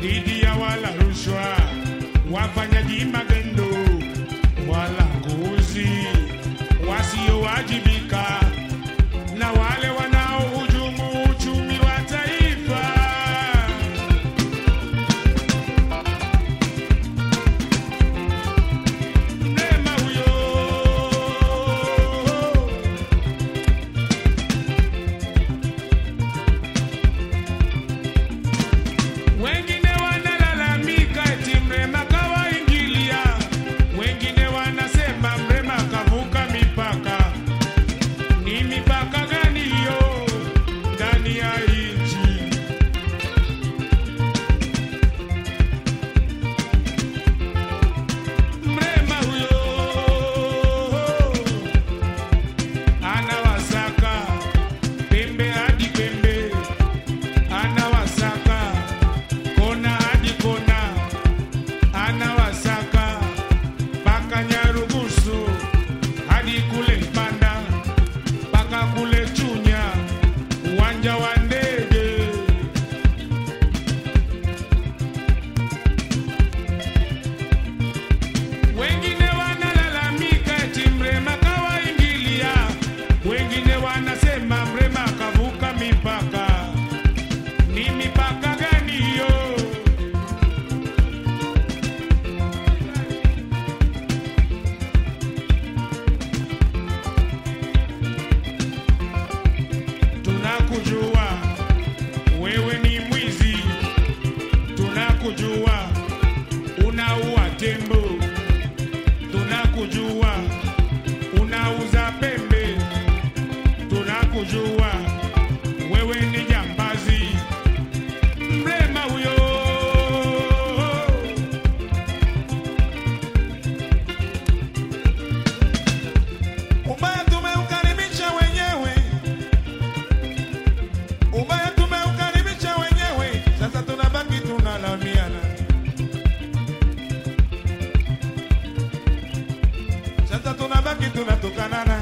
dhidi ya wala rushwa, wafanyaji magendo wala kuuzi, wasiowajibika na wale wanaohujumu uchumi wa taifa. Mrema huyo Wengine wanalalamika eti Mrema kawaingilia, wengine wanasema Mrema kavuka mipaka. Ni mipaka gani hiyo ndani ya nchi? Mrema huyo anawasaka pembe hadi pembe anawasaka kona hadi kona, anawasaka mpaka Nyarugusu hadi kule Mpanda mpaka kule Chunya, uwanja wa ndege. Wengine wanalalamika eti Mrema kawaingilia, wengine wanasema Mrema kavuka mipaka. Ni mipaka gani hiyo? Tunakujua wewe ni mwizi, tunakujua unaua tembo, tunakujua unauza pembe, tunakujua wewe ni jambazi. Mrema huyo Ubaya tumeukaribisha wenyewe, ubaya tumeukaribisha wenyewe, sasa tunabaki tunalaumiana. Sasa tunabaki tunatukanana.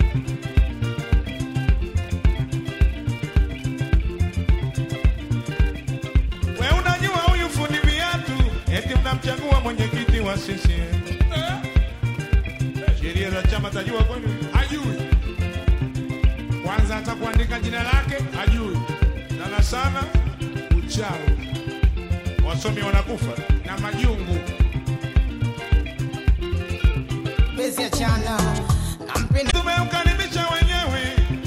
We unajua huyu fundi viatu, eti mnamchagua mwenyekiti wa CCM. Sheria za chama tajua kwani? hajui kwanza, hata kuandika jina lake hajui, Sana sana uchawi wasomi wanakufa. na majungu. Bezi ya chana nampenda Tumeukaribisha wenyewe.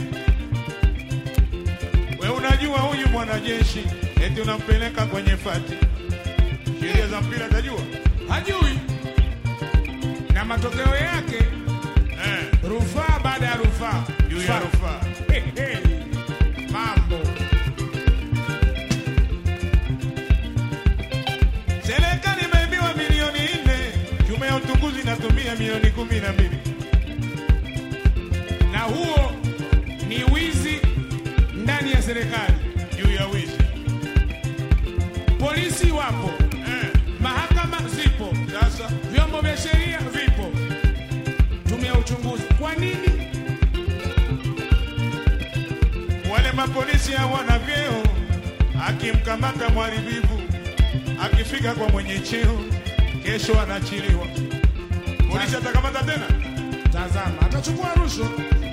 We unajua huyu mwanajeshi eti unampeleka kwenye fati. Sheria za mpira tajua? hajui na matokeo yake Eh, rufaa baada ya rufaa juu ya Fa- rufaa. Hey, hey. mambo Serikali imeibiwa milioni nne, tume ya utukuzi inatumia milioni kumi na mbili. na huo ni wizi ndani ya serikali. juu ya wizi. Polisi wapo, Eh, mahakama zipo, sasa vyombo vya sheria vipo, tume ya uchunguzi. Kwa nini wale mapolisi hawana vyeo, akimkamata mharibifu, akifika kwa mwenye cheo, kesho anaachiliwa. Polisi atakamata tena? Tazama, atachukua rushwa.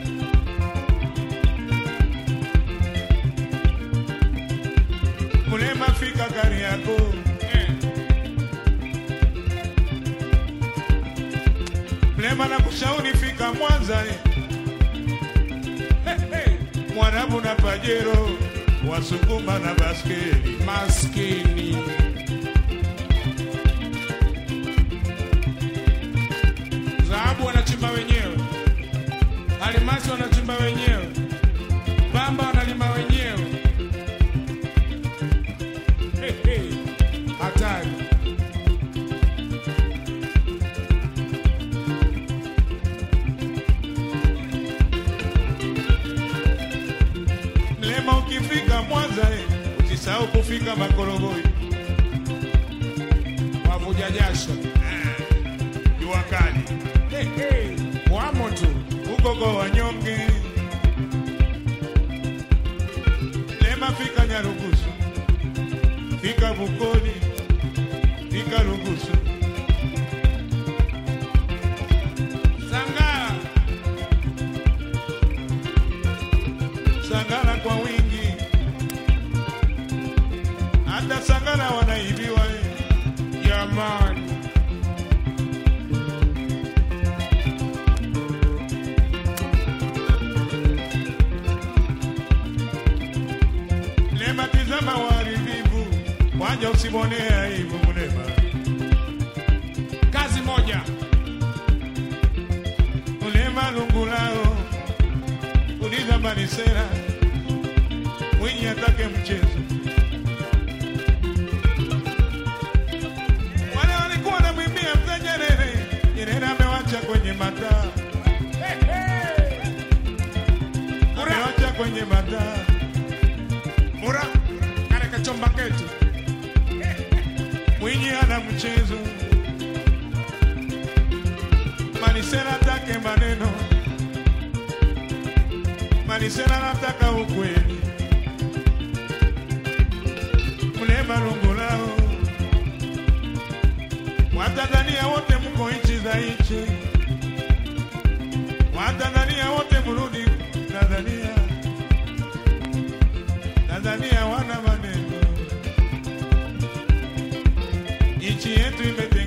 Mlema fika gari yako Eh, Mlema na kushauri fika Mwanza eh. hey, hey. Mwarabu na Pajero, Wasukuma na baskeli. Maskini dhahabu wanachimba wenyewe, almasi wanachimba wenyewe, bamba wanalima wenyewe. Hey, hey. Hatari. Mlema ukifika Mwanza eh, usisahau kufika Makorogoi. Wavuja jasho. Jua kali Hey, hey. Wamo tu. huko kwa wanyonge. Lema fika Nyarugusu, fika Bukoli, fika Lugusu, Sangara, Sangara kwa wingi, hata Sangara wanaibiwa eh. Jamani, Lema tizama uharibifu, wanja usimwonee aibu Mulema. kazi moja. Mulema lungulao, uliza Manisera, Mwinyi atake mchezo. Wale walikuwa wanamwimbia mzee Nyerere, Nyerere amewacha kwenye mataa, amewacha kwenye mataa. Mura kale kachomba ketu Mwinyi ana mchezo, Manisera atake maneno, Manisera anataka ukweli, Mlema Lungulao, Watanzania wote mko nchi za nchi, Watanzania wote mrudi Tanzania, Tanzania wana maneno nchi yetu imetengenezwa